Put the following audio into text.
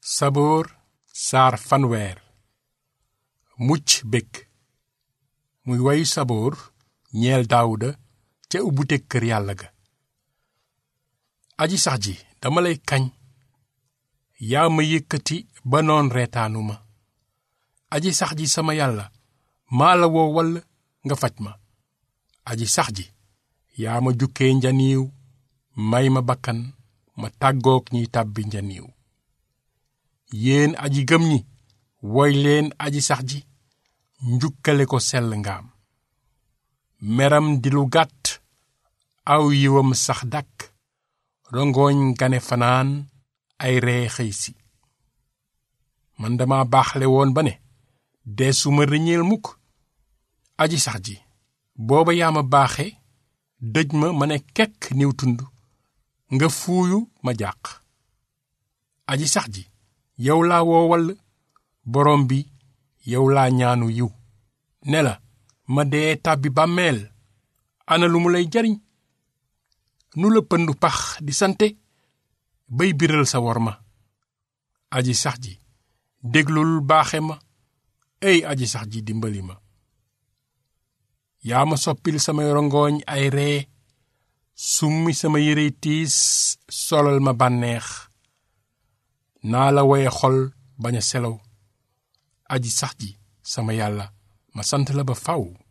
saboor saar fanweer mucc bég muy wayu saboor ñeel daawuda ca ubbute kër yàlla ga aji sax ji dama lay kañ yaa ma yëkkati ba noon reetaanu ma aji sax ji sama yàlla maa la woo wall nga faj ma aji sax ji yaa ma jukkee njaniiw may ma bakkan ma tàggook ñiy tàbbi njaniiw yéen aji gëm ñi woy leen aji sax ji njukkale ko sell ngaam meram di lu gàtt aw yiwam sax dàkk rongoñ gane fanaan ay ree xëy si man dama baaxle woon ba ne deesuma rëñeel mukk aji sax ji booba yaa ma baaxe dëj ma ma ne kekk niw tund nga fuuyu ma jàq aji sax ji yow laa woowal borom bi yow laa ñaanu yiw ne la ma dee tàbbi bàmmeel ana lu mu lay jariñ nu la pëndu pax di sante bay biral sa wor ma aji sax ji déglul baaxe ma ey aji sax ji dimbali ma yaa ma soppil samay rongoñ ay ree summi sama yërey tiis solal ma bànneex naa la woye xol bañ a selaw aji sax ji sama yàlla ma sant la ba faw